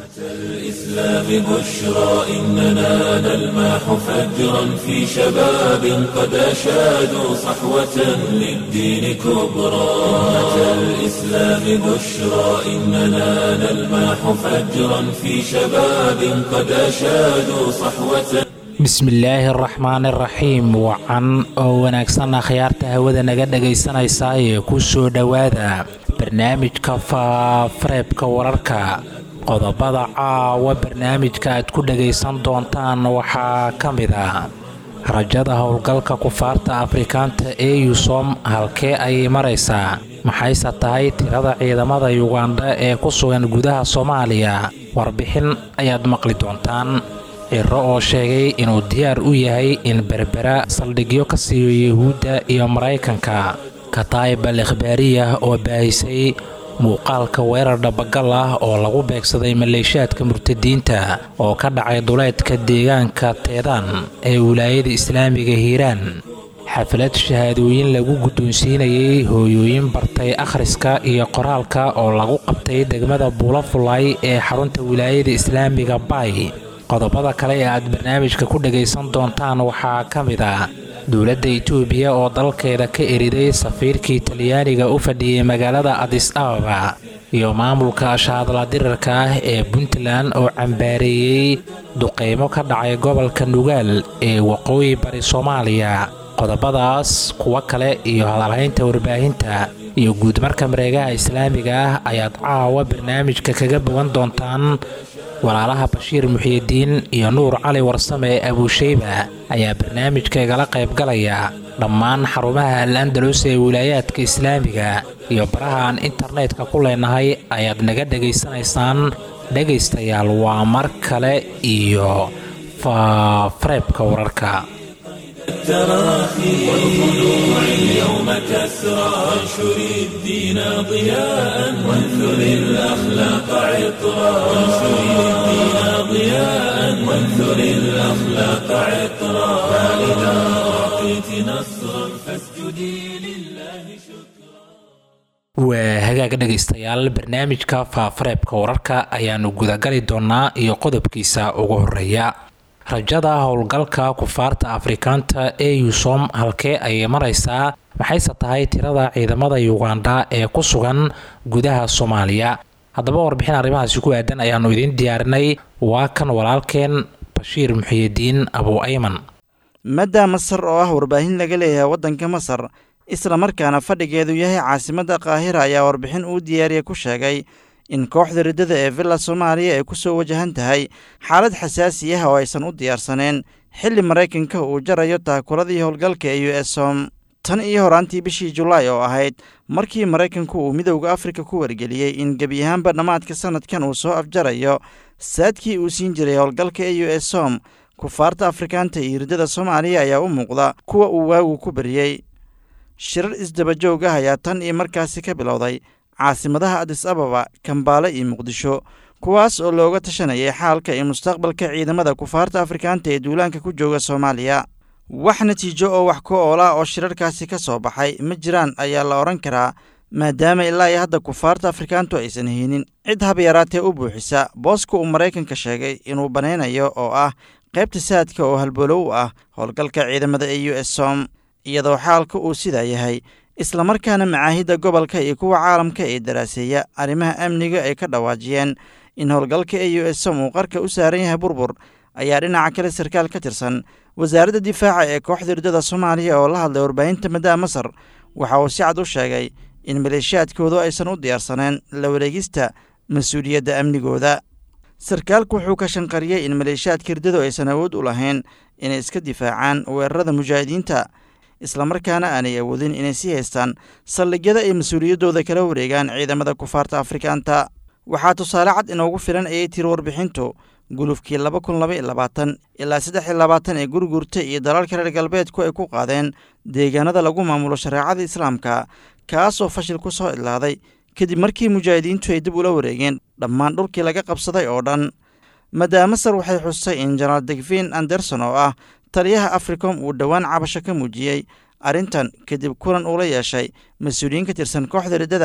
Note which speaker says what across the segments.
Speaker 1: الإسلام بشرى إننا نلمح فجرا في شباب قد أشادوا صحوة للدين كبرى أمة الإسلام بشرى إننا نلمح فجرا في شباب قد أشادوا صحوة
Speaker 2: bismillaahi araxmaan iraxiim wacan oo wanaagsan akhyaarta hawada naga dhagaysanaysa ee ku soo dhowaada barnaamijka faafareebka wararka qodobada caawa barnaamijka aad ku dhagaysan doontaan waxaa ka mid ah rajada howlgalka kufaarta afrikaanta ee yusom halkee ayay maraysaa maxayse tahay tirada ciidamada yugandha ee ku sugan gudaha soomaaliya warbixin ayaad maqli doontaan ciro oo sheegay inuu diyaar u yahay in berbera saldhigyo ka siiyo yuhuudda iyo maraykanka kataib al ikhbaariyah oo baahisay muuqaalka weerar dhabagal ah oo lagu beegsaday maleeshiyaadka murtadiinta oo ka dhacay duleedka deegaanka teedaan ee wilaayada islaamiga hiiraan xaflad shahaadooyin lagu guddoonsiinayay hooyooyin bartay akhriska iyo qoraalka oo lagu qabtay degmada buulafulay ee xarunta wilaayada islaamiga bay qodobada kale ee aad barnaamijka ku dhagaysan doontaan waxaa ka mid ah dowladda itoobiya oo dalkeeda ka eriday safiirkii talyaaniga u fadhiyey magaalada adis ababa iyo maamulka shaadla dirarka ah ee puntland oo cambaareeyey duqeymo ka dhacay gobolka nugaal ee waqooyi bari soomaaliya qodobadaas kuwo kale iyo hadalhaynta warbaahinta iyo guudmarka mareegaha islaamiga ah ayaad caawa barnaamijka kaga bogan doontaan walaalaha bashiir muxiidiin iyo nuur cali warsame ee abuusheyba ayaa barnaamijka igala qaybgalaya dhammaan xarumaha al andalus ee wilaayaadka islaamiga iyo baraha aan internetka ku leenahay ayaad naga dhegaysanaysaan dhegaystayaal waa mar kale iyo faafareebka wararka
Speaker 1: التراخي والخلوع اليوم كسرى وانشر الدين ضياء وانثر الأخلاق عطرا وانشر الدين ضياء وانثر الأخلاق عطرا فإذا أعطيت نصرا فاسجدي لله شكرا
Speaker 2: waa hagaaga dhegaystayaal barnaamijka faafareebka wararka ayaanu gudagali doonaa iyo qodobkiisa ugu horeeya rajada howlgalka kufaarta afrikaanta ee yusom halkee ayay maraysaa maxayse tahay tirada ciidamada yugandha ee ku sugan gudaha soomaaliya haddaba warbixin arrimahaasi ku aadan ayaanu idiin diyaarinay waa kan walaalkeen bashiir muxiyidiin abu ayman
Speaker 3: madda masar oo ah warbaahin laga leeyahay waddanka masar islamarkaana fadhigeedu yahay caasimadda qaahira ayaa warbixin uu diyaariya ku sheegay in kooxda riddada ee villa soomaaliya ay ku soo wajahan tahay xaalad xasaasi ah oo aysan u diyaarsaneen xilli maraykanka uu jarayo taakuladii howlgalka ee u s som tan iyo horaantii bishii julaay oo ahayd markii maraykanku uu midowda afrika ku wargeliyey in gebi ahaanba dhammaadka sannadkan uu soo afjarayo saadkii uu siin jiray howlgalka ee u s som kufaarta afrikaanta iyo riddada soomaaliya ayaa u muuqda kuwa uu waagu ku bariyey shirar isdabajoog ah ayaa tan iyo markaasi ka bilowday caasimadaha adis ababa kambaale iyo muqdisho kuwaas oo looga tashanayay xaalka iyo mustaqbalka ciidamada kufaarta afrikaanta ee duulaanka ku jooga soomaaliya wax natiijo oo wax ku oola oo shirarkaasi ka soo baxay ma jiraan ayaa la odhan karaa maadaama ilaa iyo hadda kufaarta afrikaantu aysan haynin cid habyaraatee u buuxisa booska uu maraykanka sheegay inuu banaynayo oo ah qaybta saadka oo halbolow u ah howlgalka ciidamada ee u s som iyadoo xaalka uu sidaa yahay islamarkaana macaahidda gobolka iyo kuwa caalamka ee daraaseeya arrimaha amniga ay ka dhawaajiyeen in howlgalka ee u s som uu qarka u saaran yahay burbur ayaa dhinaca kale sarkaal ka tirsan wasaaradda difaaca ee kooxda riddada soomaaliya oo la hadlay warbaahinta maddaha masar waxa uu si cad u sheegay in maleeshiyaadkoodu aysan u diyaarsaneen la wareegista mas-uuliyadda amnigooda sarkaalku wuxuu ka shanqariyey in maleeshiyaadka riddadu aysan awood u lahayn inay iska difaacaan weerarada mujaahidiinta islamarkaana aanay awoodin inay sii haystaan saldhigyada ay mas-uuliyaddooda kala wareegaan ciidamada kufaarta afrikaanta waxaa tusaale cad inoogu filan ayay tiri warbixintu gulufkii laba kun laba iyo labaatan ilaa saddex iyo labaatan ee gurgurta iyo dalalka reer galbeedku ay ku qaadeen deegaanada lagu maamulo shareecada islaamka kaasoo fashil ku soo idlaaday kadib markii mujaahidiintu ay dib ula wareegeen dhammaan dhulkii laga qabsaday oo dhan madaamasar waxay xustay in jenaraal degvin anderson oo ah taliyaha africom uu dhowaan cabasho ka muujiyey arrintan kadib kulan uula yeeshay mas-uuliyiin ka tirsan kooxda riddada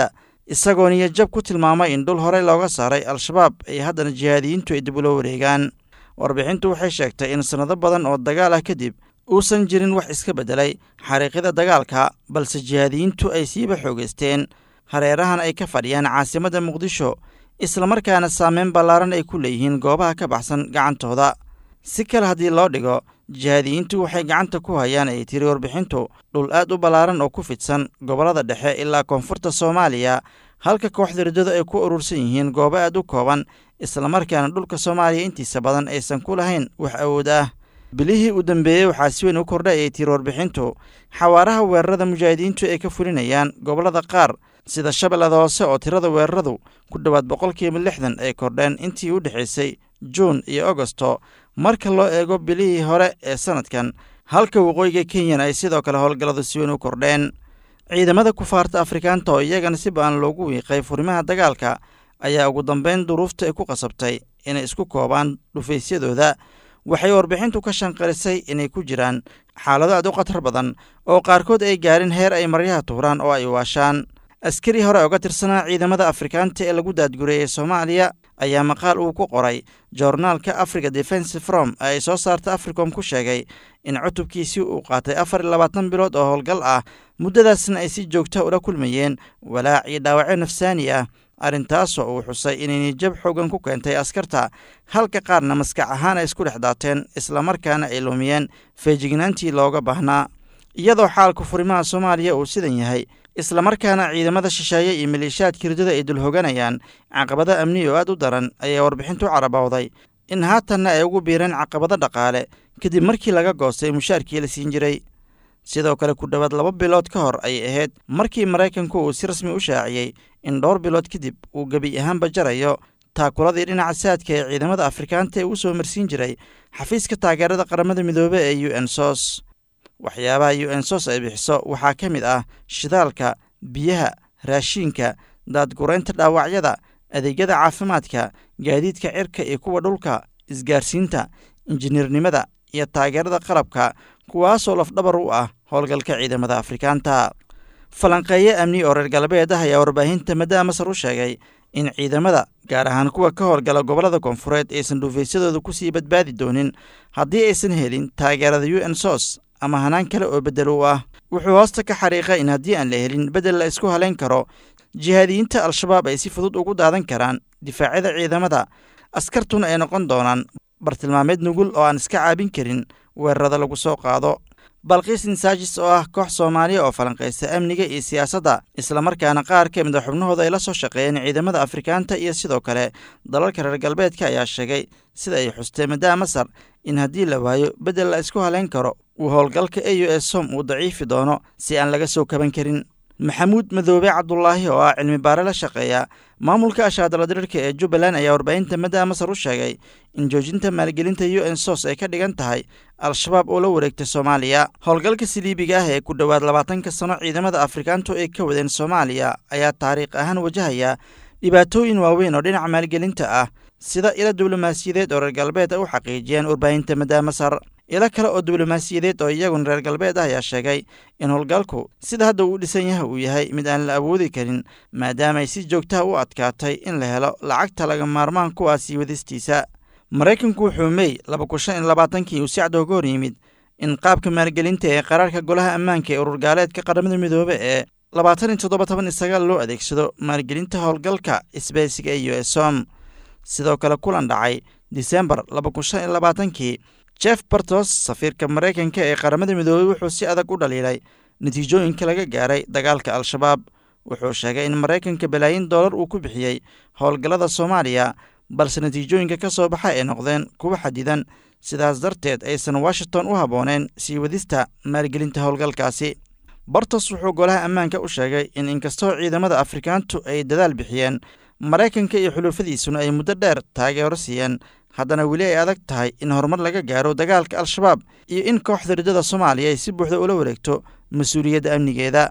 Speaker 3: isagoo niyajab ku tilmaamay in dhul horey looga saaray al-shabaab ay haddana jihaadiyiintu ay dib ula wareegaan warbixintu waxay sheegtay in sannado badan oo dagaal ah kadib uusan jirin wax iska beddelay xariiqyada dagaalka balse jihaadiyiintu ay siiba xoogaysteen hareerahan ay ka fadhiyaan caasimadda muqdisho islamarkaana saameyn ballaaran ay ku leeyihiin goobaha ka baxsan gacantooda si kale haddii loo dhigo jihaadiyiintu waxay gacanta ku hayaan ay tiri warbixintu dhul aad u ballaaran oo ku fidsan gobollada dhexe ilaa koonfurta soomaaliya halka kooxda riddadu ay ku urursan yihiin goobo aad u kooban islamarkaana dhulka soomaaliya intiisa badan aysan ku lahayn wax awood ah bilihii u dambeeyey waxaa si weyn u kordhay ay tiri warbixintu xawaaraha weerarada mujaahidiintu ay ka fulinayaan gobollada qaar sida shabeellada hoose oo tirada weeraradu ku dhowaad boqolkiiba lixdan ay kordheen intii u dhexaysay juun iyo agosto marka loo eego bilihii hore ee sannadkan halka waqooyiga kenyan ay sidoo kale howlgalladu si weyn u kordheen ciidamada kufaarta afrikaanta oo iyagana si ba-an loogu wiiqay furimaha dagaalka ayaa ugu dambeyn duruufta ay ku qasabtay inay isku koobaan dhufaysyadooda waxay warbixintu ka shanqarisay inay ku jiraan xaalado aad u khatar badan oo qaarkood ay gaarin heer ay maryaha tuuraan oo ay waashaan askari hore uga tirsanaa ciidamada afrikaanta ee lagu daadgureeyey soomaaliya ayaa maqaal uu ku qoray joornaalka africa defense from ee ay soo saarta africom ku sheegay in cutubkiisii uu qaatay afar iyo labaatan bilood oo howlgal ah muddadaasna ay si joogta ula kulmayeen walaac iyo dhaawacyo nafsaani ah arrintaasoo uu xusay inay nijab xoogan ku keentay askarta halka qaarna maskax ahaan ay isku dhex daateen islamarkaana ay lumiyeen feejignaantii looga baahnaa iyadoo xaalka furimaha soomaaliya uu sidan yahay islamarkaana ciidamada shisheeye iyo maleeshiyaadka ridada ay dul hoganayaan caqabado amni oo aad u daran ayaa warbixintu carabowday in haatanna ay ugu biireen caqabado dhaqaale kadib markii laga goostay mushaarkii la siin jiray sidoo kale ku dhowaad laba bilood ka hor ayay ahayd markii maraykanku uu si rasmi u shaaciyey in dhowr bilood kadib uu gebi ahaanba jarayo taakuladii dhinaca saadka ee ciidamada afrikaanta ee uu soo marsiin jiray xafiiska taageerada qaramada midoobe ee u n sos waxyaabaha u n sos ay bixiso waxaa ka mid ah shidaalka biyaha raashiinka daadguraynta dhaawacyada adeegyada caafimaadka gaadiidka cirka iyo kuwa dhulka isgaarsiinta injineernimada iyo taageerada qalabka kuwaasoo lafdhabar u ah howlgalka ciidamada afrikaanta falanqeeye amni oo reer galbeed ah ayaa warbaahinta maddaa masar u sheegay in ciidamada gaar ahaan kuwa ka howlgala gobollada koonfureed aysan dhuufaysadooda kusii badbaadi doonin haddii aysan helin taageerada u n sos ama hanaan kale oo beddel u ah wuxuu hoosta ka xariiqay in haddii aan la helin beddel la isku halayn karo jihaadiyiinta al-shabaab ay si fudud ugu daadan karaan difaacyada ciidamada askartuna ay noqon doonaan bartilmaameed nugul oo aan iska caabin karin weerarada lagu soo qaado balqiis insaajis oo ah koox soomaaliya oo falanqaysa amniga iyo siyaasadda islamarkaana qaar ka mid a xubnahooda ay la soo shaqeeyeen ciidamada afrikaanta iyo sidoo kale dalalka reer galbeedka ayaa sheegay sida ay xustee maddaa masar in haddii la waayo beddel la isku halayn karo uu howlgalka e u s som uu daciifi doono si aan laga soo kaban karin maxamuud madoobe cabdulaahi oo ah cilmi baare la shaqeeya maamulka ashaadaladirirka ee jubbaland ayaa warbaahinta maddaa masar u sheegay in joojinta maalgelinta u n sos ay ka dhigan tahay al-shabaab oo la wareegtay soomaaliya howlgalka siliibiga ah ee ku dhowaad labaatanka sano ciidamada afrikaantu ay ka wadeen soomaaliya ayaa taariikh ahaan wajahaya dhibaatooyin waaweyn oo dhinaca maalgelinta ah sida ilo diblomaasiyadeed oo reer galbeed ay u xaqiijiyeen warbaahinta maddaa masar ilo kale oo diblomaasiyadeed oo iyaguna reer galbeed ah ayaa sheegay in howlgalku sida hadda uu dhisan yahay uu yahay mid aan la awoodi karin maadaama ay si joogtaha u adkaatay in la helo lacagta laga maarmaan kuwaasii wadistiisa maraykanku wuxuu mey laba kun shan iyo labaatankii uu si cad ooga hor yimid in qaabka maalgelinta ee qaraarka golaha ammaanka ee urur gaaleedka qaramada midoobe ee labaatan iyo toddoba toban iyo sagaal loo adeegsado maalgelinta howlgalka isbaysiga ee u s som sidoo kale kulan dhacay disembar laba kun shan iyo labaatankii jeff bartos safiirka maraykanka ee qaramada midoobey wuxuu si adag u dhaliilay natiijooyinka laga gaaray dagaalka al-shabaab wuxuu sheegay in maraykanka balaayin doolar uu ku bixiyey howlgallada soomaaliya balse natiijooyinka ka soo baxa ay noqdeen kuwa xadidan sidaas darteed aysan washington u habbooneen sii wadista maalgelinta howlgalkaasi bartos wuxuu golaha ammaanka u sheegay in inkastoo ciidamada afrikaantu ay dadaal bixiyeen maraykanka iyo xuluufadiisuna ay muddo dheer taageero siiyeen haddana weli ay adag tahay in horumar laga gaaro dagaalka al-shabaab iyo in kooxda riddada soomaaliya ay si buuxda ula wareegto mas-uuliyadda amnigeeda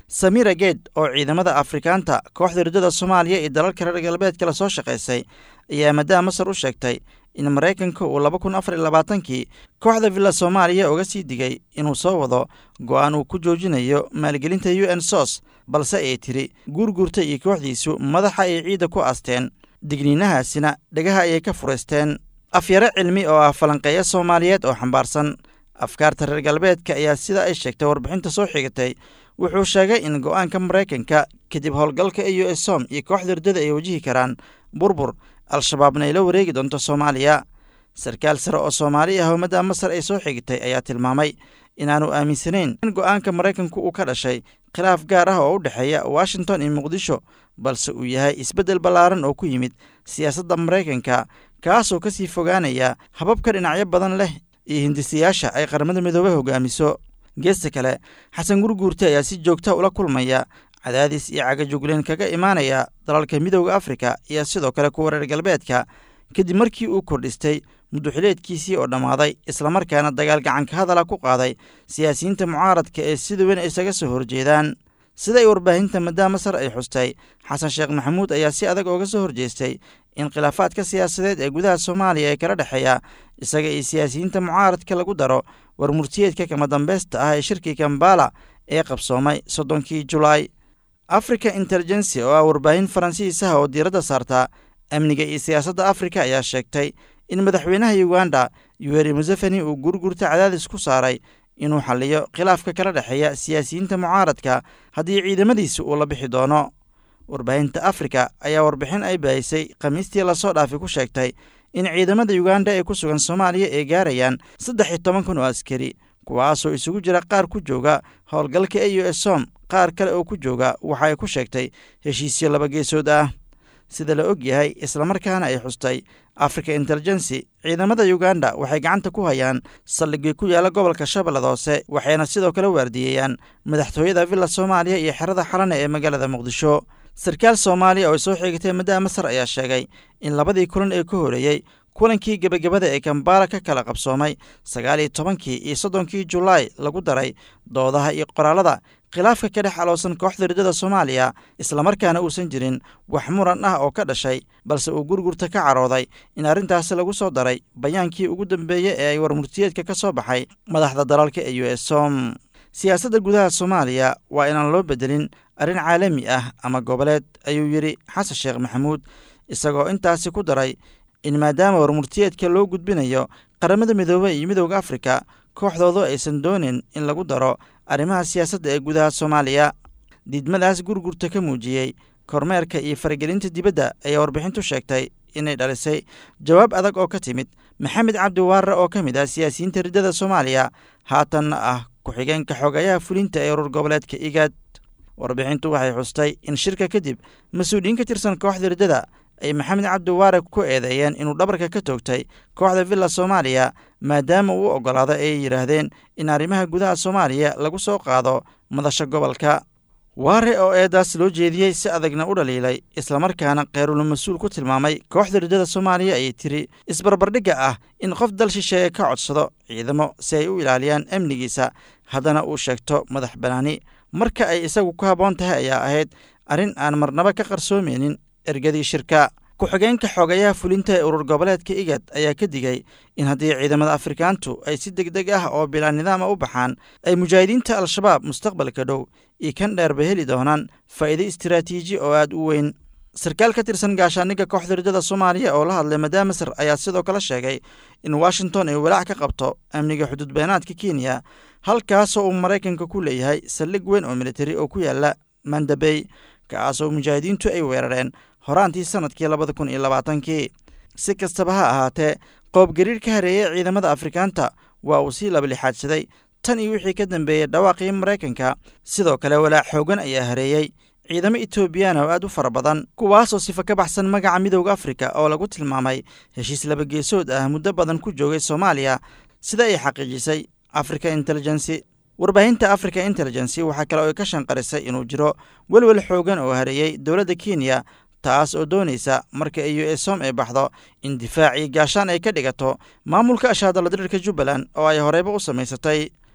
Speaker 3: samira geed oo ciidamada afrikaanta kooxda riddada soomaaliya iyo dalalka reer galbeedka la soo shaqaysay ayaa maadaama masar u sheegtay in maraykanka uu laba kun afar iyo labaatankii kooxda villa soomaaliya uga sii digay inuu soo wado go'aan uu ku joojinayo maalgelinta u n sos balse ay tiri guurguurta iyo kooxdiisu madaxa ay ciidda ku aasteen digniinahaasina dhegaha ayay ka furaysteen afyaro cilmi oo ah falanqeeyo soomaaliyeed oo xambaarsan afkaarta reer galbeedka ayaa sida ay sheegtay warbixinta soo xigatay wuxuu sheegay in go'aanka maraykanka kadib howlgalka e u s som iyo kooxda riddada ay wajihi karaan burbur al-shabaabna ay la wareegi doonto soomaaliya sarkaal sare oo soomaali ah ummadda masar ay soo xigtay ayaa tilmaamay inaanu aaminsanayn in go'aanka maraykanku uu ka dhashay khilaaf gaar ah oo u dhexeeya washington iyo muqdisho balse uu yahay isbeddel ballaaran oo ku yimid siyaasadda maraykanka kaasoo ka sii fogaanaya hababka dhinacyo badan leh iyo hindisayaasha ay qaramada midoobey hogaamiso geesta kale xasan gurguurte ayaa si joogta ula kulmaya cadaadis iyo cagajugleen kaga imaanaya dalalka midooda afrika iyo sidoo kale kuwa reer galbeedka kadib markii uu kordhistay mudduxileedkiisii oo dhammaaday islamarkaana dagaal gacanka hadala ku qaaday siyaasiyiinta mucaaradka ee sida weyn isaga soo horjeedaan sida ay warbaahinta madaa masar ay xustay xasan sheekh maxamuud ayaa si adag ooga soo horjeestay in khilaafaadka siyaasadeed ee gudaha soomaaliya ee kala dhexeeya isaga iyo siyaasiyiinta mucaaradka lagu daro war murtiyeedka kama dambaysta ah ee shirkii kambala ee qabsoomay soddonkii julaay africa intelligency oo ah warbaahin faransiisaha oo diiradda saarta amniga iyo siyaasadda afrika ayaa sheegtay in madaxweynaha uganda yuweri museveni uu gurgurta cadaadis ku saaray inuu xalliyo khilaafka kala dhexeeya siyaasiyiinta mucaaradka haddii ciidamadiisa uu la bixi doono warbaahinta afrika ayaa warbixin ay baahisay khamiistii lasoo dhaafay ku sheegtay in ciidamada uganda ee ku sugan soomaaliya ay gaarayaan saddex iyo toban kun oo askari kuwaasoo isugu jira qaar ku jooga howlgalka e u s som qaar kale oo ku jooga waxa ay ku sheegtay heshiisyo laba geesood ah sida la og yahay islamarkaana ay xustay africa intelligency ciidamada uganda waxay gacanta ku hayaan saldhigii ku yaala gobolka shabeellada hoose waxayna sidoo kale waardiyeeyaan madaxtooyada villa soomaaliya iyo xerada xalane ee magaalada muqdisho sarkaal soomaaliya oo ay soo xigatay maddaa masar ayaa sheegay in labadii kulan ee ka horeeyey kulankii gebagabada ee kambaala ka kala qabsoomay sagaal iyo tobankii iyo soddonkii julaay lagu daray doodaha iyo qoraalada khilaafka ka dhex aloosan kooxda riddada soomaaliya islamarkaana uusan jirin wax muran ah oo ka dhashay balse uu gurgurta ka carooday in arrintaasi lagu soo daray bayaankii ugu dambeeyey ee ay warmurtiyeedka ka soo baxay madaxda dalalka e u s som siyaasadda gudaha soomaaliya waa inaan loo bedelin arrin caalami ah ama goboleed ayuu yidhi xasan sheekh maxamuud isagoo intaasi ku daray in maadaama warmurtiyeedka loo gudbinayo qaramada midoobey iyo midooda afrika kooxdoodu aysan doonin in lagu daro arrimaha siyaasadda ee gudaha soomaaliya diidmadaas gurgurta ka muujiyey kormeerka iyo faragelinta dibadda ayaa warbixintu sheegtay inay dhalisay jawaab adag oo ka timid maxamed cabdi waarre oo ka mid ah siyaasiyiinta riddada soomaaliya haatanna ah ku-xigeenka xogayaha fulinta ee urur goboleedka igaad warbixintu waxay xustay in shirka kadib mas-uuliyiin ka tirsan kooxda riddada ay maxamed cabdi waare ku eedeeyeen inuu dhabarka ka toogtay kooxda villa soomaaliya maadaama uu oggolaado ay yidhaahdeen in arrimaha gudaha soomaaliya lagu soo qaado madasha gobolka waare oo eedaas loo jeediyey si adagna u dhaliilay islamarkaana kheyrul mas-uul ku tilmaamay kooxda riddada soomaaliya ayay tiri isbarbardhigga ah in qof dal shisheeye ka codsado ciidamo si ay u ilaaliyaan amnigiisa haddana uu sheegto madax banaani marka ay isagu ku habboon tahay ayaa ahayd arrin aan marnaba ka qarsoomeynin ergadii shirka ku-xigeenka xoogayaha fulinta ee urur goboleedka igad ayaa ka digay in haddii ciidamada afrikaantu ay si deg deg ah oo bilaa nidaama u baxaan ay mujaahidiinta al-shabaab mustaqbalka dhow iyo kan dheerba heli doonaan faa'iido istiraatiiji oo aad u weyn sarkaal ka tirsan gaashaaniga kooxda riddada soomaaliya oo la hadlay madaa masar ayaa sidoo kale sheegay in washington ay walaac ka qabto amniga xuduud beenaadka kenya halkaasoo uu maraykanka ku leeyahay saldhig weyn oo militari oo ku yaala mandabey kaasoo mujaahidiintu ay weerareen horaantii sannadkii labada kun iyo labaatankii si kastaba ha ahaatee qoobgariir ka hareeyey ciidamada afrikaanta waa uu sii labalixaadsaday tan iyo wixii ka dambeeyey dhawaaqii maraykanka sidoo kale walaac xoogan ayaa hareeyey ciidamo etoobiyana oo aad u fara badan kuwaasoo sifa ka baxsan magaca midowda afrika oo lagu tilmaamay heshiis labageesood ah muddo badan ku joogay soomaaliya sida ay xaqiijisay africa intelligency warbaahinta africa intelligency waxaa kale oo ay ka shanqarisay inuu jiro welwel xoogan oo hareeyey dowladda kenya taas oo doonaysa marka e u s som ay baxdo in difaac iyo gaashaan ay ka dhigato maamulka ashaadaladirirka jubbaland oo ay horeyba u samaysatay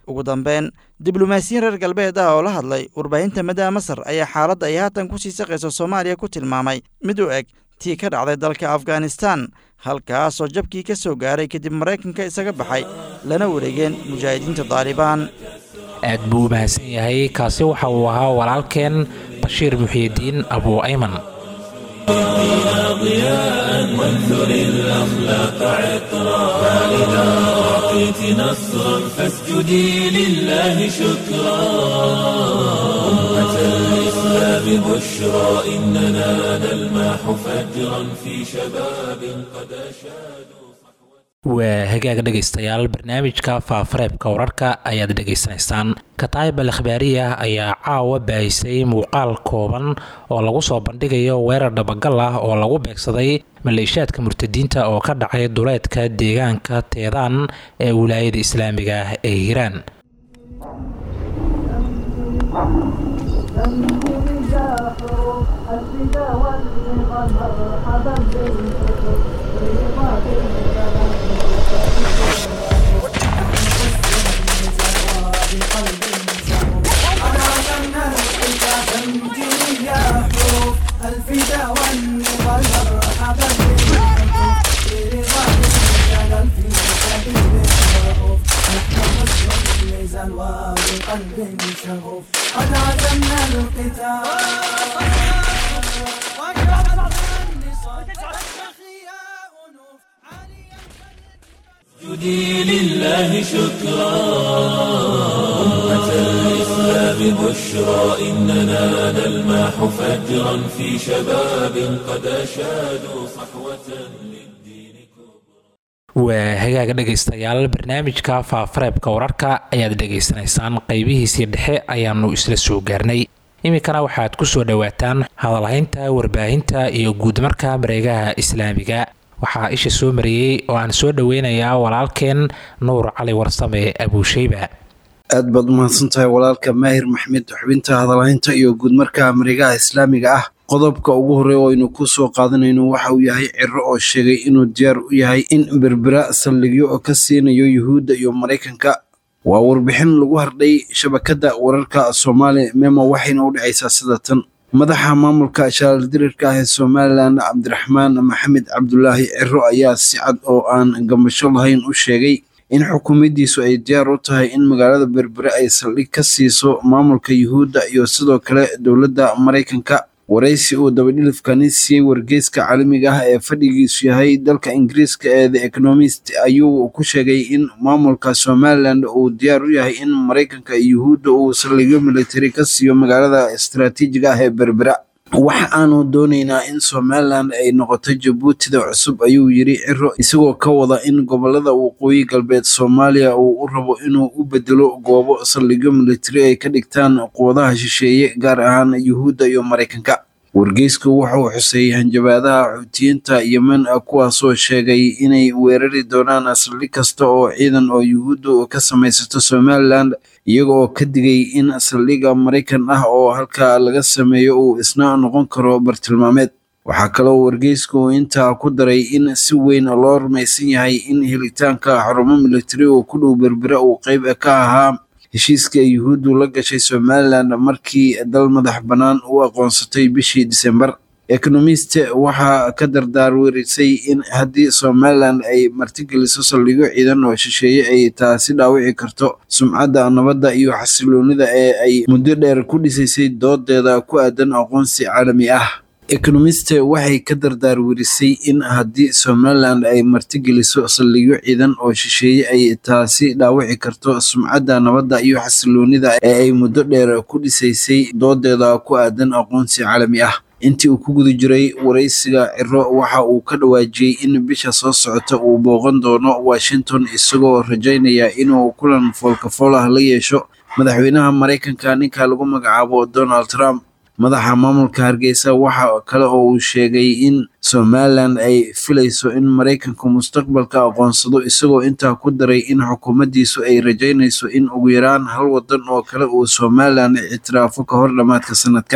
Speaker 3: ugu dambeyn diblomaasiyiin reer galbeed ah oo la hadlay warbaahinta maddaa masar ayaa xaaladda ay haatan ku sii saqayso soomaaliya ku tilmaamay mid u eg tii ka dhacday dalka afghanistan halkaasoo jabkii ka soo gaaray kadib maraykanka isaga baxay lana wareegeen mujaahidiinta daalibaan
Speaker 2: aad buu u mahadsan yahay kaasi waxa uu ahaa walaalkeen bashiir muxiidiin abuu ayman
Speaker 1: ضياء وانثر الأخلاق عطرا فإذا أعطيت نصرا فاسجدي لله شكرا أمة الإسلام بشرى إننا نلمح فجرا في شباب قد أشادوا
Speaker 2: waa hagaag dhegaystayaal barnaamijka faafareebka wararka ayaad dhegaysanaysaan kataayib al akhbaariya ayaa caawa baahisay muuqaal kooban oo lagu soo bandhigayo weerar dhabagal ah oo lagu beegsaday maleeshiyaadka murtadiinta oo ka dhacay duleedka deegaanka teedaan ee wilaayada islaamiga ah ee hiiraan
Speaker 4: الفداء والنضال مرحبا بالحب في رضا الجلال في سبيل الرؤوف نحن نصر الميزان وبقلب شغوف قد عزمنا القتال
Speaker 1: اسجدي لله شكرا أمة الإسلام بشرى إننا نلمح فجرا في شباب قد أشادوا صحوة للدين كبرى
Speaker 2: waa hagaaga dhegaystayaal barnaamijka faafareebka wararka ayaad dhegaysanaysaan qaybihiisii dhexe ayaanu isla soo gaarnay iminkana waxaad ku soo dhowaataan hadalhaynta warbaahinta iyo guudmarka mareegaha islaamiga waxaa isha soo mariyey oo aan soo dhoweynayaa walaalkeen nuur cali warsame abuusheyba
Speaker 5: aad baad umahadsan tahay walaalka maahir maxmed xubinta hadalhaynta iyo guudmarka mareegaha islaamiga ah qodobka ugu horey oo aynu ku soo qaadanayno waxa uu yahay ciro oo sheegay inuu diyaar u yahay in berbera saldhigyo oo ka siinayo yuhuudda iyo maraykanka waa warbixin lagu hardhay shabakadda wararka soomaali memo waxayna u dhacaysaa sida tan madaxa maamulka shaaldirirka ah ee somalilan cabdiraxmaan maxamed cabdulaahi ciro ayaa si cad oo aan gambasho lahayn u sheegay in xukuumaddiisu ay diyaar u tahay in magaalada berbere ay saldhig ka siiso maamulka yuhuudda iyo sidoo kale dowladda maraykanka waraysi uu dabadhilifkani siiyey wargeyska caalamiga ah ee fadhigiisu yahay dalka ingiriiska ee the economist ayuu ku sheegay in maamulka somalilan uu diyaar u yahay in maraykanka iyo yuhuudda uu saldhigyo militari ka siiyo magaalada istaraatiijiga ah ee berbera waxa aanu doonaynaa in somalilan ay noqoto jabuutida cusub ayuu yiri ciro isagoo ka wada in gobolada waqooyi galbeed soomaaliya uu u rabo inuu u bedelo goobo saldhigyo militari ay ka dhigtaan quwadaha shisheeye gaar ahaan yuhuudda iyo maraykanka wargeysku wuxuu xuseeyey hanjabaadaha xuutiyiinta yemen kuwaasoo sheegay inay weerari doonaan saldhig kasta oo ciidan oo yuhuuddu ka samaysato somalilan iyaga oo ka digay in saldhigga maraykan ah oo halkaa laga sameeyo uu isna noqon karo bartilmaameed waxaa kaloo wargeysku intaa ku daray in si weyn loo rumaysan yahay in helitaanka xarumo militari oo ku dhow berbere uu qeyb ka ahaa heshiiska yuhuuddu la gashay somalilan markii dal madax bannaan u aqoonsatay bishii disembar economist waxaa ka dardaarwerisay in haddii somalilan ay martigeliso saldhigyo ciidan oo shisheeye ay taasi dhaawici karto sumcadda nabadda iyo xasiloonida ee ay muddo dheer ku dhisaysay doodeeda ku aadan aqoonsi caalami ah economist waxay ka dardaarwerisay in haddii somalilan ay martigeliso saldhigyo ciidan oo shisheeye ay taasi dhaawici karto sumcadda nabadda iyo xasiloonida ee ay muddo dheer ku dhisaysay doodeeda ku aadan aqoonsi caalami ah intii uu ku guda jiray waraysiga ciro waxa uu ka dhawaajiyey in bisha soo socota uu booqan doono washington isagoo rajaynaya inuu kulan foolkafool ah la yeesho madaxweynaha maraykanka ninka lagu magacaabo donald trump madaxa maamulka hargeysa waxa kale oo uu sheegay in somalilan ay filayso in maraykanku mustaqbalka aqoonsado isagoo intaa ku daray in xukuumaddiisu ay rajaynayso in ugu yaraan hal wadan oo kale uu somalilan ictiraafo ka hor dhammaadka sanadkan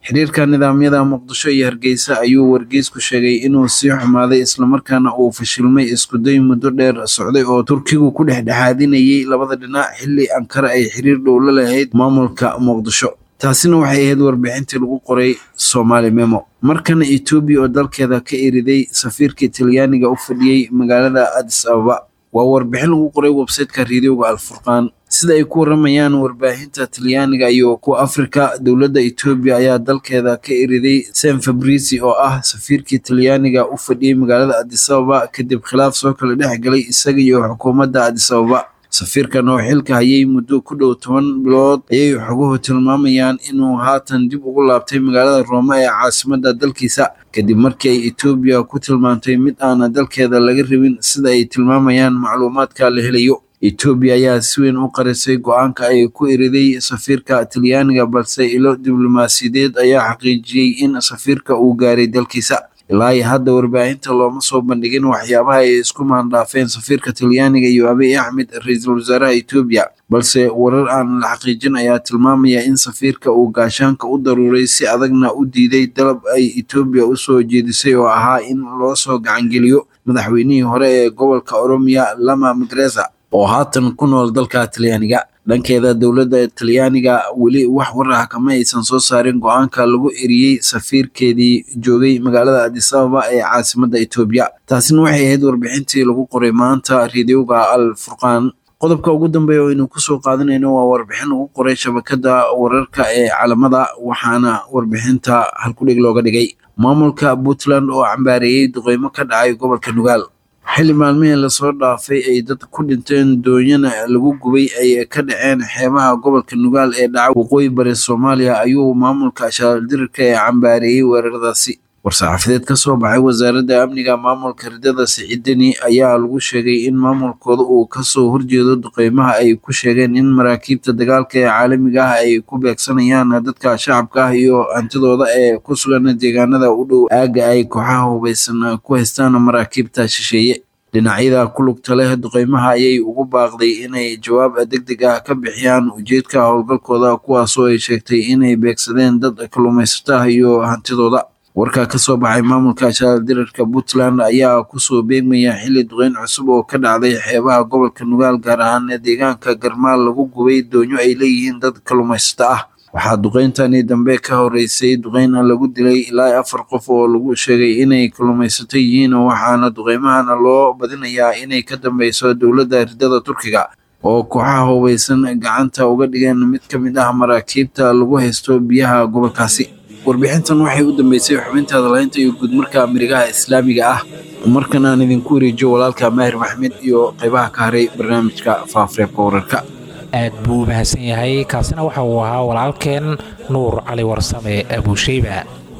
Speaker 5: xiriirka nidaamyada muqdisho iyo hargeysa ayuu wargeysku sheegay inuu sii xumaaday islamarkaana uu fashilmay iskuday muddo dheer socday oo turkigu ku dhexdhexaadinayay labada dhinac xilli ankara ay xiriir dhow la lahayd maamulka muqdisho taasina waxay ahayd warbixintii lagu qoray somaali memo markana etoobiya oo dalkeeda ka eriday safiirkii talyaaniga u fadhiyey magaalada adis ababa waa warbixin lagu qoray websayteka reediyoga alfurqaan sida ay ku waramayaan warbaahinta talyaaniga iyo kuwa afrika dowladda etoobiya ayaa dalkeeda ka eriday sam fabrici oo ah safiirkii talyaaniga u fadhiyey magaalada adis ababa kadib khilaaf soo kala dhex galay isaga iyo xukuumadda adis ababa safiirkan oo xilka hayay muddo ku dhow toban bilood ayay xoguhu tilmaamayaan inuu haatan dib ugu laabtay magaalada roome ee caasimadda dalkiisa kadib markii ay etoobiya ku tilmaantay mid aana dalkeeda laga rabin sida ay tilmaamayaan macluumaadka la helayo etoobiya ayaa si weyn u qarisay go-aanka ay ku eriday safiirka talyaaniga balse ilo diblomaasiyadeed ayaa xaqiijiyey in safiirka uu gaaray dalkiisa ilaa iyo hadda warbaahinta looma soo bandhigin waxyaabaha ay isku maandhaafeen safiirka talyaaniga iyo abiy axmed ra-iisul wasaaraha etoobiya balse warar aan la xaqiijin ayaa tilmaamaya in safiirka uu gaashaanka u daruuray si adagna u diiday dalab ay etoobiya u soo jeedisay oo ahaa in loo soo gacangeliyo madaxweynihii hore ee gobolka oromiya lama magreza oo haatan ku nool dalka talyaaniga dhankeeda dowladda talyaaniga weli wax war ah kama aysan soo saarin go-aanka lagu eriyey safiirkeedii joogay magaalada adis ababa ee caasimadda etoobiya taasina waxay ahayd warbixintii lagu qoray maanta reediyoga al furqaan qodobka ugu dambeeya oo aynu kusoo qaadanayno waa warbixin lagu qoray shabakada wararka ee calamada waxaana warbixinta halkudhig looga dhigay maamulka puntland oo cambaareeyey duqeymo ka dhacay gobolka nugaal xilli maalmihii lasoo dhaafay ay dad ku dhinteen doonyana lagu gubay ay ka dhaceen xeebaha gobolka nugaal ee dhaca waqooyi bari soomaaliya ayuu maamulka ashaaldirirka ee cambaareeyey weeraradaasi war-saxaafadeed ka soo baxay wasaaradda amniga maamulka ridada siciidani ayaa lagu sheegay in maamulkooda uu kasoo horjeedo duqeymaha ay ku sheegeen in maraakiibta dagaalka ee caalamiga ah ay ku beegsanayaan dadka shacabka ah iyo hantidooda ee ku sugan deegaanada u dhow aagga ay kooxaha hubaysan ku haystaan maraakiibta shisheeye dhinacyada ku lugta leh duqeymaha ayay ugu baaqday inay jawaab degdeg ah ka bixiyaan ujeedka howlgalkooda kuwaasoo ay sheegtay inay beegsadeen dad kalluumaysato ah iyo hantidooda warka ka soo baxay maamulka ashaaldirarka puntland ayaa kusoo beegmaya xilli duqeyn cusub oo ka dhacday xeebaha gobolka nugaal gaar ahaan deegaanka garmaal lagu gubay doonyo ay leeyihiin dad kalluumaysato ah waxaa duqeyntani dambe ka horeysay duqeyn lagu dilay ilaa afar qof oo lagu sheegay inay kalluumaysato yihiin waxaana duqeymahana loo badinayaa inay ka dambeyso dowladda ridada turkiga oo kooxaha hubaysan gacanta uga dhigeen mid ka mid ah maraakiibta lagu haysto biyaha gobolkaasi warbixintan waxay u dambeysay xubinta hadalaynta iyo guudmarka amerikaha islaamiga ah markan aan idinku wareejiyo walaalka maahir maxmed iyo qaybaha ka haray barnaamijka faafareebka wararka
Speaker 2: aad buu u mahadsan yahay kaasina waxa uu ahaa walaalkeen nuur cali warsame abuusheyba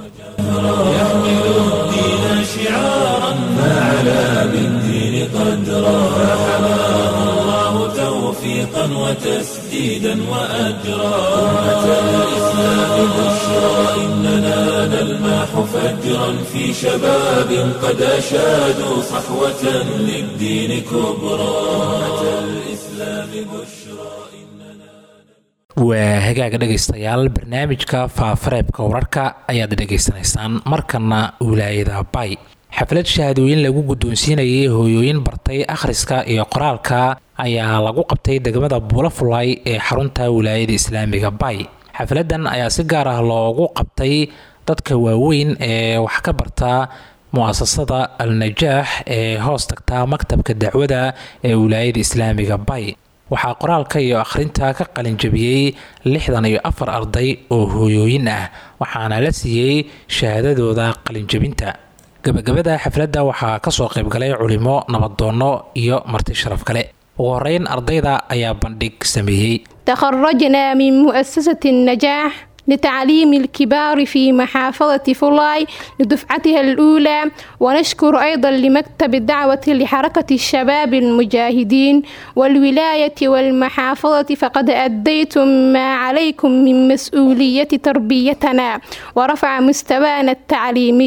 Speaker 1: توفيقا وتسديدا وأجرا أمة الإسلام بشرى إننا نلمح فجرا في شباب قد أشادوا صحوة للدين كبرى أمة الإسلام بشرى
Speaker 2: waa hagaaga dhegaystayaal barnaamijka faafareebka wararka ayaad dhegaysanaysaan markana wilaayada bay xaflad shahaadooyin lagu guddoonsiinayay hooyooyin bartay akhriska iyo qoraalka ayaa lagu qabtay degmada buulafulay ee xarunta wilaayada islaamiga bay xafladan ayaa si gaar ah loogu qabtay dadka waaweyn ee wax ka barta mu-asasada al-najaax ee hoos tagta maktabka dacwada ee wilaayada islaamiga bay waxaa qoraalka iyo akhrinta ka qalinjabiyey lixdan iyo afar arday oo hooyooyin ah waxaana la siiyey shahaadadooda qalinjabinta gabagabada xafladda waxaa kasoo qaybgalay culimo nabadoonno iyo marti sharaf kale ugu horeyn ardayda ayaa bandhig sameeyey
Speaker 6: تخرجنا من مؤسسة النجاح لتعليم الكبار في محافظة فولاي لدفعتها الأولى ونشكر أيضا لمكتب الدعوة لحركة الشباب المجاهدين والولاية والمحافظة فقد أديتم ما عليكم من مسؤولية تربيتنا ورفع مستوانا التعليمي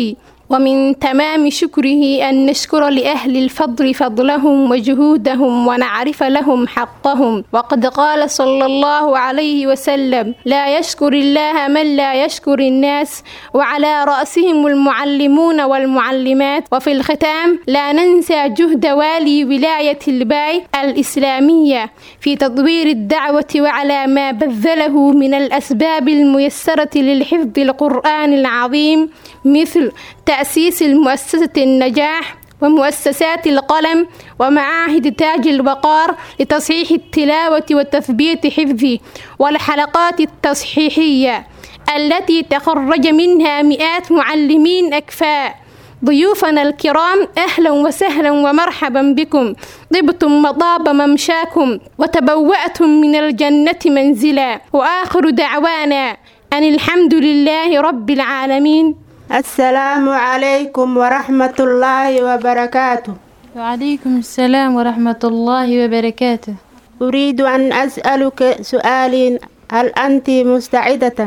Speaker 6: ومن تمام شكره أن نشكر لأهل الفضل فضلهم وجهودهم ونعرف لهم حقهم وقد قال صلى الله عليه وسلم لا يشكر الله من لا يشكر الناس وعلى رأسهم المعلمون والمعلمات وفي الختام لا ننسى جهد والي ولاية الباي الإسلامية في تطوير الدعوة وعلى ما بذله من الأسباب الميسرة للحفظ القرآن العظيم مثل تأسيس المؤسسة النجاح ومؤسسات القلم ومعاهد تاج الوقار لتصحيح التلاوة وتثبيت حفظه والحلقات التصحيحية التي تخرج منها مئات معلمين أكفاء ضيوفنا الكرام أهلا وسهلا ومرحبا بكم طبتم وطاب ممشاكم وتبوأتم من الجنة منزلا وآخر دعوانا أن الحمد لله رب العالمين
Speaker 7: السلام عليكم ورحمة الله وبركاته
Speaker 8: وعليكم السلام ورحمة الله وبركاته
Speaker 7: أريد أن أسألك سؤال هل أنت مستعدة؟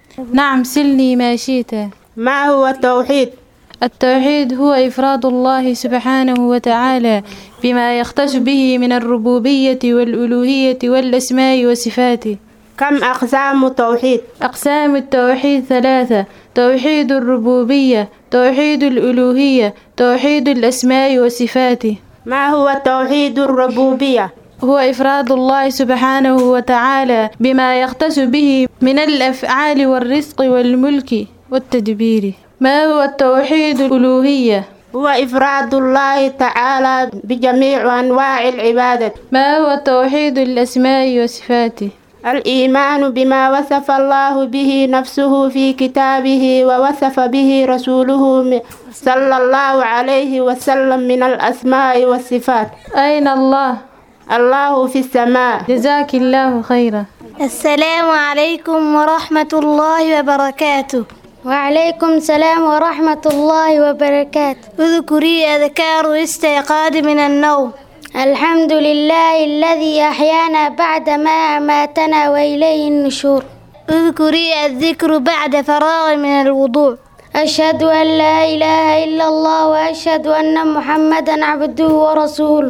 Speaker 8: نعم سلني ما شئت
Speaker 7: ما هو التوحيد؟
Speaker 8: التوحيد هو إفراد الله سبحانه وتعالى بما يختص به من الربوبية والألوهية والأسماء وصفاته
Speaker 7: كم أقسام التوحيد؟
Speaker 8: أقسام التوحيد ثلاثة توحيد الربوبية توحيد الألوهية توحيد الأسماء وصفاته
Speaker 7: ما هو توحيد الربوبية؟
Speaker 8: هو إفراد الله سبحانه وتعالى بما يختص به من الأفعال والرزق والملك والتدبير ما هو التوحيد الألوهية؟
Speaker 7: هو إفراد الله تعالى بجميع أنواع العبادة
Speaker 8: ما هو توحيد الأسماء وصفاته؟
Speaker 7: الإيمان بما وصف الله به نفسه في كتابه ووصف به رسوله صلى الله عليه وسلم من الأسماء والصفات
Speaker 8: أين الله؟
Speaker 7: الله في السماء
Speaker 8: جزاك الله خيرا
Speaker 9: السلام عليكم ورحمة الله وبركاته وعليكم السلام ورحمة الله وبركاته اذكري أذكار استيقاظ من النوم الحمد لله الذي أحيانا بعد ما أماتنا وإليه النشور اذكري الذكر بعد فراغ من الوضوء أشهد أن لا إله إلا الله وأشهد أن محمدا عبده ورسوله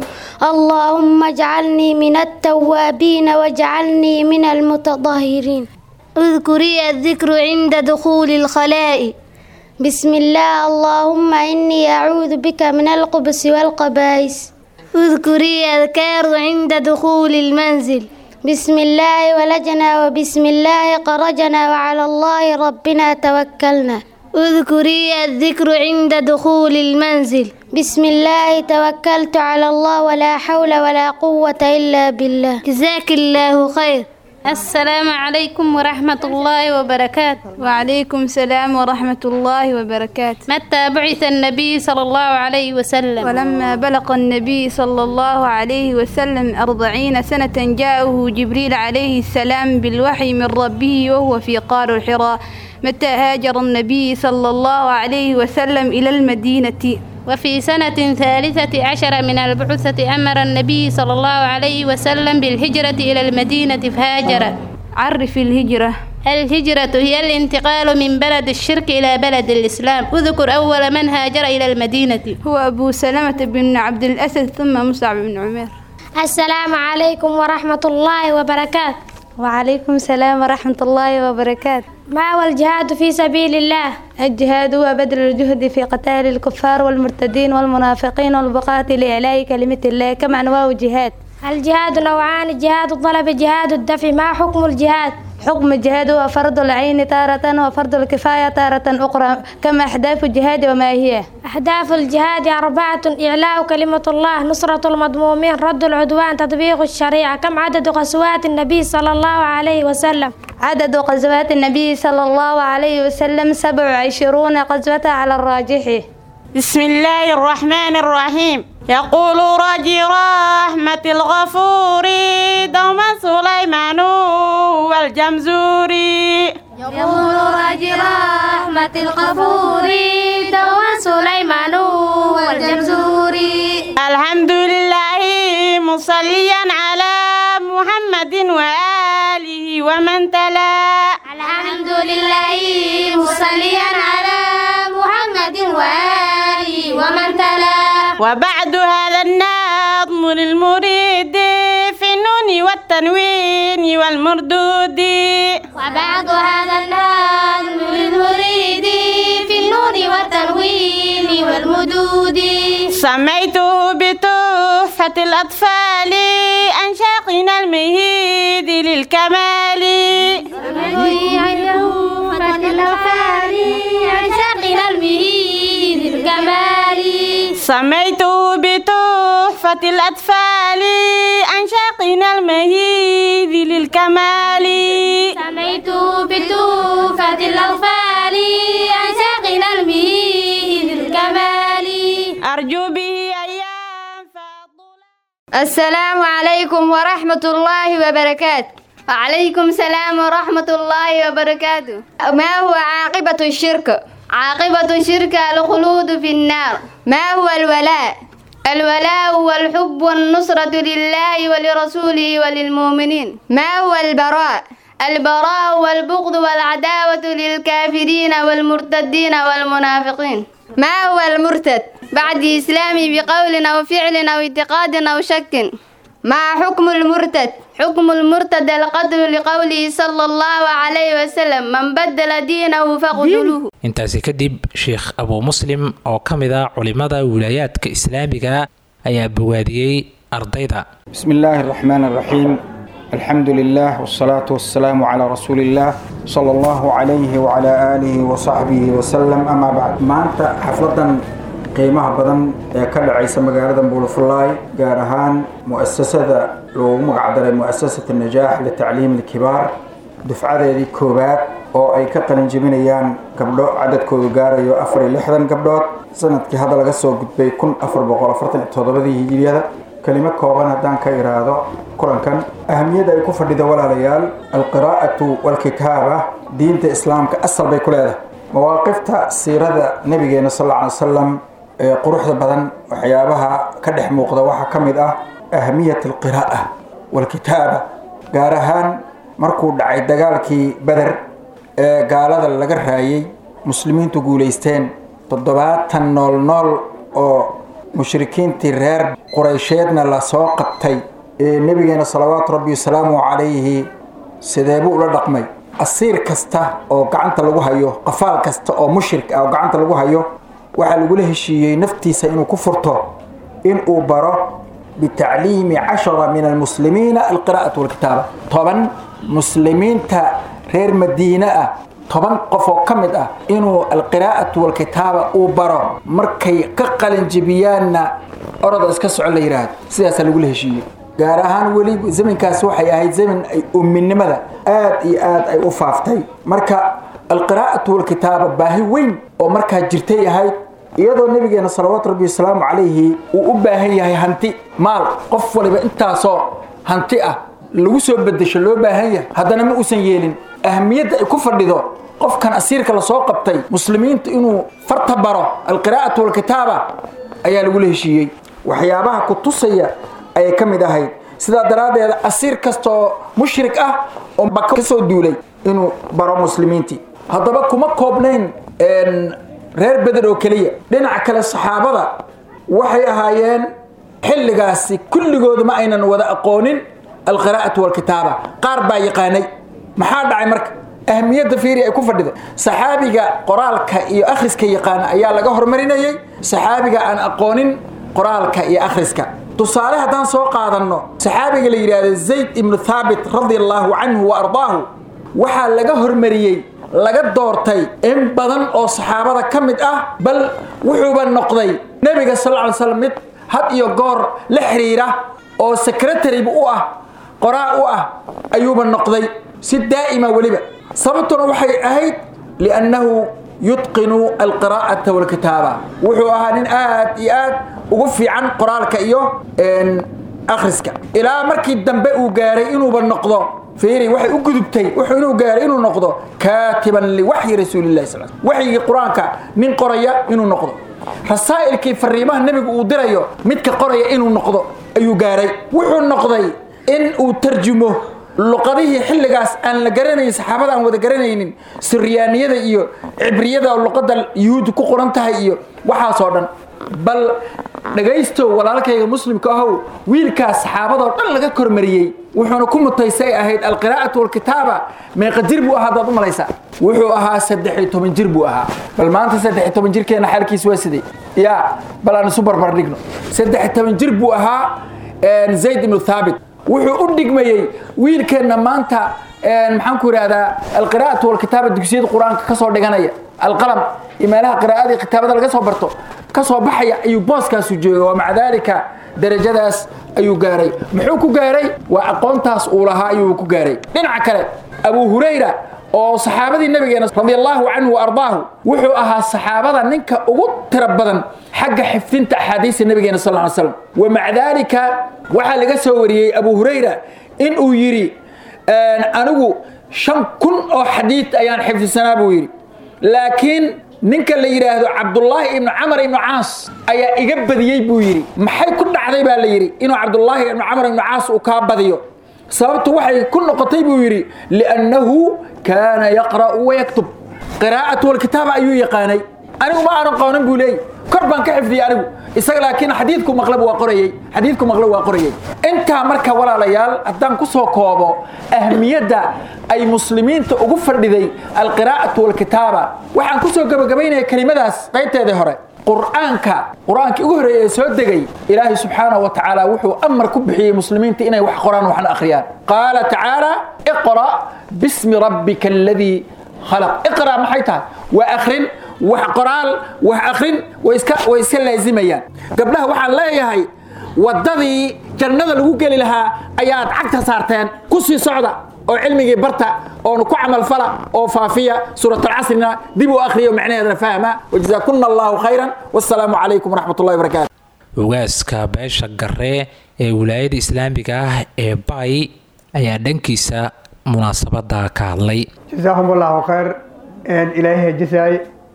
Speaker 9: اللهم اجعلني من التوابين واجعلني من المتطهرين اذكري الذكر عند دخول الخلاء بسم الله اللهم إني أعوذ بك من القبس والقبائس اذكري أذكار عند دخول المنزل بسم الله ولجنا وبسم الله قرجنا وعلى الله ربنا توكلنا اذكري الذكر عند دخول المنزل بسم الله توكلت على الله ولا حول ولا قوة إلا بالله جزاك الله خير
Speaker 10: السلام عليكم ورحمة الله وبركاته
Speaker 8: وعليكم السلام ورحمة الله وبركاته
Speaker 10: متى بعث النبي صلى الله عليه وسلم
Speaker 8: ولما بلغ النبي صلى الله عليه وسلم أربعين سنة جاءه جبريل عليه السلام بالوحي من ربه وهو في قار الحراء متى هاجر النبي صلى الله عليه وسلم إلى المدينة
Speaker 10: وفي سنة ثالثة عشر من البعثة أمر النبي صلى الله عليه وسلم بالهجرة إلى المدينة فهاجر
Speaker 8: عرف الهجرة
Speaker 10: الهجرة هي الانتقال من بلد الشرك إلى بلد الإسلام اذكر أول من هاجر إلى المدينة
Speaker 8: هو أبو سلمة بن عبد الأسد ثم مصعب بن عمير
Speaker 9: السلام عليكم ورحمة الله وبركاته
Speaker 8: وعليكم السلام ورحمة الله وبركاته
Speaker 9: ما هو الجهاد في سبيل الله
Speaker 8: الجهاد هو بذل الجهد في قتال الكفار والمرتدين والمنافقين والبقاة لإعلاء كلمة الله كما أنواع الجهاد
Speaker 9: الجهاد نوعان جهاد الطلب جهاد الدفع ما حكم الجهاد
Speaker 8: حكم الجهاد هو فرض العين تارة وفرض الكفاية تارة أخرى كما أحداث الجهاد وما هي
Speaker 9: أهداف الجهاد أربعة إعلاء كلمة الله نصرة المظلومين رد العدوان تطبيق الشريعة كم عدد غزوات النبي صلى الله عليه وسلم
Speaker 8: عدد غزوات النبي صلى الله عليه وسلم سبع وعشرون غزوة على الراجح
Speaker 7: بسم الله الرحمن الرحيم يقول راجي رحمة الغفور دوما سليمان والجمزوري
Speaker 9: يقول راجي رحمة الغفور دوما سليمان والجمزوري
Speaker 7: الحمد لله مصليا على محمد وآله ومن تلا
Speaker 9: الحمد لله مصليا على محمد
Speaker 10: محمد وآله ومن تلا
Speaker 7: وبعد هذا النظم للمريد في النون والتنوين والمردود
Speaker 10: وبعد هذا النظم للمريد في النون والتنوين والمدود
Speaker 7: سميته بتحفة الأطفال أنشاقنا المهيد للكمال سميته بتحفة الأطفال أنشاقنا المهيد للكمال
Speaker 10: سميته بتوفة الأطفال أنشاقنا المهيد للكمال
Speaker 7: أرجو به أيام
Speaker 11: السلام عليكم ورحمة الله وبركاته
Speaker 10: وعليكم السلام ورحمة الله وبركاته
Speaker 11: ما هو عاقبة الشرك؟
Speaker 10: عاقبة الشرك الخلود في النار
Speaker 11: ما هو الولاء؟
Speaker 10: الولاء هو الحب والنصرة لله ولرسوله وللمؤمنين
Speaker 11: ما هو البراء؟
Speaker 10: البراء هو البغض والعداوة للكافرين والمرتدين والمنافقين
Speaker 11: ما هو المرتد؟
Speaker 10: بعد إسلامي بقول أو فعل أو اعتقاد أو شك
Speaker 11: ما حكم المرتد؟
Speaker 10: حكم المرتد القتل لقوله صلى الله عليه وسلم من بدل دينه فاقتلوه
Speaker 2: intaasi kadib sheekh abuu muslim oo ka mid ah culimada wilaayaadka islaamiga ayaa bogaadiyey ardayda
Speaker 12: بسم الله الرحمن الرحيم الحمد لله والصلاة والسلام على رسول الله صلى الله عليه وعلى آله وصحبه وسلم أما بعد ما أنت حفلة qiimaha badan ee ka dhacaysa magaalada buulafulaay gaar ahaan mu'asasada loogu magacdaray mu'asasat najaax litacliim alkibaar dufcadeedii koowaad oo ay ka qalin jebinayaan gabdho cadadkoodu gaarayo afar iyo lixdan gabdhood sanadkii hadda laga soo gudbay kun afar boqol afartan iyo toddobadii hijiriyada kelimo kooban haddaan ka iraahdo kulankan ahamiyadda ay ku fadhida walaalayaal alqiraa'atu walkitaaba diinta islaamka asal bay ku leedahay mawaaqifta siirada nabigeena sal alla alay wasalam ee quruxda badan waxyaabaha ka dhex muuqda waxaa ka mid ah ahamiyat alqiraa'a walkitaaba gaar ahaan markuu dhacay dagaalkii beder ee gaalada laga raayay muslimiintu guulaysteen toddobaatan nool nool oo mushrikiintii reer quraysheedna lasoo qabtay ee nebigeena salawaatu rabbi wasalaamu calayhi sideebuu ula dhaqmay asiir kasta oo gacanta lagu hayo qafaal kasta oo mushrik ah oo gacanta lagu hayo waxaa lagula heshiiyey naftiisa inuu ku furto in uu baro bitacliimi cashara min almuslimiina alqiraa'atu walkitaaba toban muslimiinta reer madiine ah toban qof oo ka mid ah inuu alqiraa'atu walkitaaba uu baro markay ka qalinjibiyaanna oroda iska soco la yidhaahdo sidaasaa lagula heshiiyey gaar ahaan weli zamankaas waxay ahayd zaman ay umminimada aad iyo aad ay u faaftay marka alqiraa'atu walkitaaba baahi weyn oo markaa jirtay ahayd iyadoo nabigeena salawaatu rabbi wasalaamu calayhi uu u baahan yahay hanti maal qof waliba intaasoo hanti ah lagu soo bedesho loo baahan yahay haddana ma uusan yeelin ahamiyadda ay ku fadhido qofkan asiirka lasoo qabtay muslimiinta inuu farta baro alqiraa'atu walkitaaba ayaa lagula heshiiyey waxyaabaha ku tusaya ayay ka mid ahayd sidaa daraaddeed asiir kasta oo mushrik ah oo maka ka soo duulay inuu baro muslimiintii haddaba kuma koobnayn reer beder oo keliya dhinaca kale saxaabada waxay ahaayeen xilligaasi kulligoodu ma aynan wada aqoonin alqiraa'atu walkitaaba qaar baa yaqaanay maxaa dhacay marka ahamiyadda fiiri ay ku fadhida saxaabiga qoraalka iyo akhriska yaqaana ayaa laga hormarinayay saxaabiga aan aqoonin qoraalka iyo akhriska tusaale haddaan soo qaadanno saxaabiga la yidhaahdo zayd ibnu thaabit radia allaahu canhu wa ardaahu waxaa laga hormariyey laga doortay in badan oo saxaabada ka mid ah bal wuxuuba noqday nebiga sal lla alay slam mid had iyo goor la xiriira oo secretariba u ah qoraa u ah ayuuba noqday si daa'ima weliba sababtuna waxay ahayd liannahu yutqinu alqiraa'ata walkitaaba wuxuu ahaa nin aad iyo aad ugu fiican qoraalka iyo akhriska ilaa markii dambe uu gaaray inuuba noqdo fiiri waxay u gudubtay wuxuu inuu gaaray inuu noqdo kaatiban liwaxyi rasuulillahi sal waxyigii qur-aanka nin qoraya inuu noqdo rasaa'ilkii fariimaha nebigu uu dirayo midka qoraya inuu noqdo ayuu gaaray wuxuu noqday in uu tarjumo luqadihii xilligaas aan la garanayn saxaabada aan wada garanaynin siryaaniyada iyo cibriyada oo luqadda yuhuudda ku qoran tahay iyo waxaasoo dhan bal dhagaystow walaalkayga muslimka ahow wiilkaas saxaabadoo dhan laga kormariyey wuxuuna ku mutaysay ahayd alqiraa'atu walkitaaba meeqa jir buu ahaa hadaad u malaysaa wuxuu ahaa saddex iyo toban jir buu ahaa bal maanta saddex iyo toban jirkeena xaalkiis waa sidee yaa bal aan isu barbar dhigno saddex iyo toban jir buu ahaa zayd ibnu thaabit wuxuu u dhigmayey wiilkeenna maanta maxaan ku idhahdaa alqiraa'atu walkitaaba dugsiyada qur-aanka ka soo dhiganaya alqalam iyo meelaha qiraa'ada iyo kitaabada laga soo barto ka soo baxaya ayuu booskaasu jooga wa maca daalika darajadaas ayuu gaaray muxuu ku gaaray waa aqoontaas uu lahaa ayuu ku gaaray dhinaca kale abu hurayra oo saxaabadii nabigeena radiallahu canhu wa ardaahu wuxuu ahaa saxaabada ninka ugu tiro badan xagga xifdinta axaadiista nabigeena sal ly slam wa maca daalika waxaa laga soo wariyey abu hurayra in uu yidhi anigu shan kun oo xadiid ayaan xifdisanaa buu yidhi laakiin ninka la yidhaahdo cabdullaahi ibnu camar ibnu caas ayaa iga badiyey buu yidhi maxay ku dhacday baa la yidhi inuu cabdullaahi ibnu camar ibnu caas uu kaa badiyo sababtu waxay ku noqotay buu yidhi liannahu kaana yaqra'u wayaktub qiraa'atu walkitaaba ayuu yaqaanay anigu ma aanan qoonan buu leeyay kor baan ka xifdiyey anigu isaga laakiin xadiidku maqlab waa qorayey xadiidku maqlab waa qorayey intaa marka walaalayaal haddaan ku soo koobo ahmiyadda ay muslimiinta ugu fadhiday alqiraa'atu walkitaaba waxaan ku soo gabagabaynaya kelimadaas qaybteedii hore qur'aanka qur'aankii ugu horreeyay ee soo degay ilaahay subxaanahu wa tacaala wuxuu amar ku bixiyey muslimiinta inay wax qoraan waxna akhriyaan qaala tacaala iqra' bismi rabbika aladii khalaq iqra' maxay tahay waa akhrin wax qoraal wax akhrin way iska way iska laazimayaan gabdhaha waxaan leeyahay waddadii jannada lagu geli lahaa ayaad cagta saarteen ku sii socda oo cilmigii barta oonu ku camalfala oo faafiya suuratalcasrina dib u akhriyo macnaheedana fahma wajazaakunna allahu khayran wassalaamu calaykum waraxmat ullahi wabarakaatu
Speaker 2: ogaaska beesha garee ee wilaayada islaamiga ah ee bay ayaa dhankiisa munaasabada ka hadlay
Speaker 13: جزاهم الله خير إن إلهي جزاي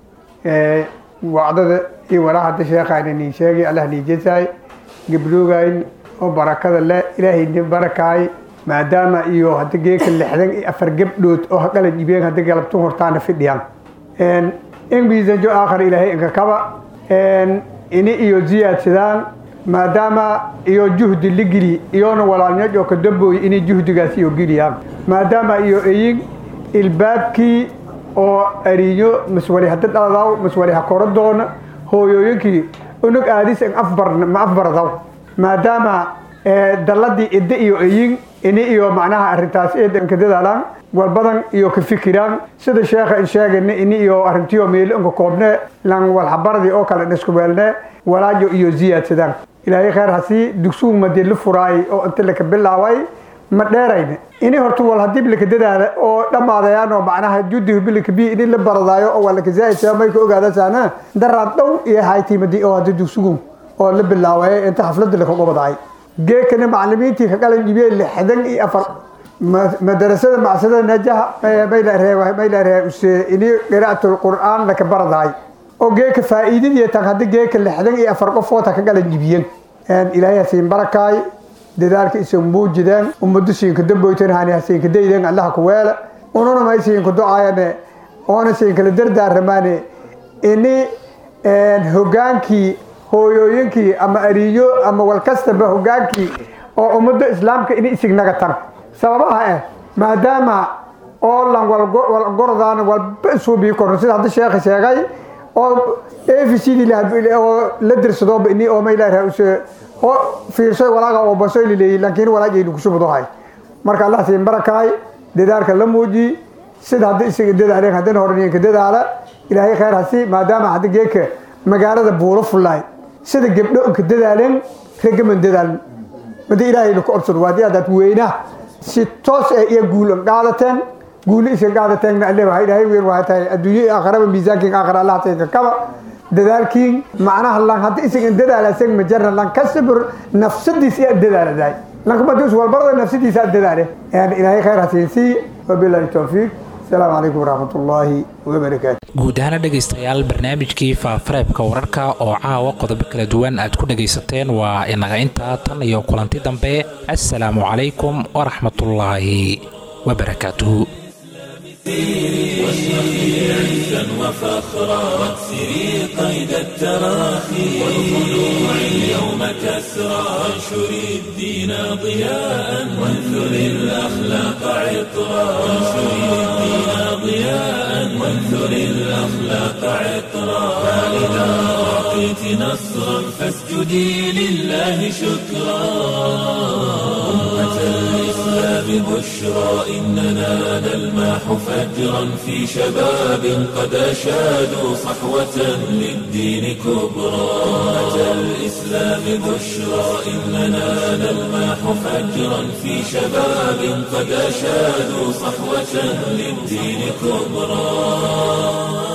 Speaker 13: وعدد إي وراحة الشيخ عن نيشاقي الله نيجزاي قبلوغاين وبركة الله إلهي نبركاي ما دام إيو هدى جيك اللي حدن أفر قبلوت أو هقل جيبين هدى قلبتون هرطان في الديان إن إن بيزن جو آخر إلهي إنك كبا إن إني إيو زياد سدان ما دام إيو جهد اللي قلي إيون ولا نجو كدبو إني جهد قاسي إيو قلي ما دام إيو إيين ilbaabkii oo ariyo maswali hadda dhadaw maswali ha koro doona hooyooyinkii unug aadis in afbar ma afbardaw maadaama dalladii idda iyo eyin ini iyo macnaha arrintaas eedan ka dadaalaan walbadan iyo ka fikiraan sida sheekha in sheegayna ini iyo arrintiyo meelo inka koobne lan walhabaradii oo kale dhisku weelne walaajo iyo ziyaadsadaan ilaahay khayr hasii dugsugu madii la furaay oo inta laka bilaaway ma dheerayne ini horta wal hadii bilka dadaala oo dhamaadayaan oo macnaha judiga bilka bi ini la baradaayo oo wala ka zaayid may ka ogaada saana daraad dhow iyo haytiimadi oo hadii dugsugu oo la bilaaway inta xafladda la kaga wadaay geekana macallimiintii ka qalan jibiyay lixdan iyo afar madarasada macsada najaha mayla reebay mayla reebay ini qiraa'atul qur'aan la ka baradaay oo geeka faa'iidadii tan hadii geeka lixdan iyo afar qof oo ta ka qalan jibiyeen ilaahay siin barakaay dadaalka isan muujideen ummadu siinka damboytan hani siinka daydeen allaha ku weela ununa may siinka ducaayane oona siinkala dardaaramaane ini hogaankii hooyooyinkii ama ariyo ama walkastaba hogaankii oo ummada islaamka ini isignaga tan sababaha eh maadaama oo lan walgordaan walba isuubii korno sida hadda sheekha sheegay oo efcd oo la dirsadooba ini oo maylaha oo fiirsoy walaaga oo basoy lileeyay laakiin walaagaynu kusubdohay marka allah siin barakaay dadaalka la muuji sida hadda isaga dadaaleen haddana horniinka dadaala ilaahay khayr hasi maadaama hadda geeka magaalada buulo fullaay sida gabdho inka dadaaleen ragaman dadaalin madi ilaahay ku orsad waadi adaad weyna si toos ah iyo guul qaadateen guul iska qaadateen alle waxa ilaahay weyn waxa tahay adduunyo aakhiraba miisaankiin aakhira allah tahay kaba dadaalkiin macnaha lan hadda isaga dadaala isaga ma jarna lan kasbir nafsadiisa iyo dadaaladay lan kuma dus walbarada nafsadiisa dadaale yani ilaahay khayr hasiisi wabillahi tawfiq asalaamu calaykum waraxmatullaahi wabarakaatu
Speaker 2: guud ahaana dhegaystayaal barnaamijkii faafareebka wararka oo caawa qodobo kala duwan aad ku dhegaysateen waa inaga intaa tan iyo kulanti dambe assalaamu calaykum waraxmatullaahi wabarakaatuhu
Speaker 1: واشرقي عزا وفخرا واكسري قيد التراخي والخلوع اليوم كسرى وانشري الدين ضياء وانثري الاخلاق عطرا وانشري الدين ضياء وانثري الاخلاق عطرا فاذا اعطيت نصرا فاسجدي لله شكرا أمة الإسلام بشرى إننا نلمح فجرا في شباب قد أشادوا صحوة للدين كبرى أمة الإسلام بشرى إننا نلمح فجرا في شباب قد أشادوا صحوة للدين كبرى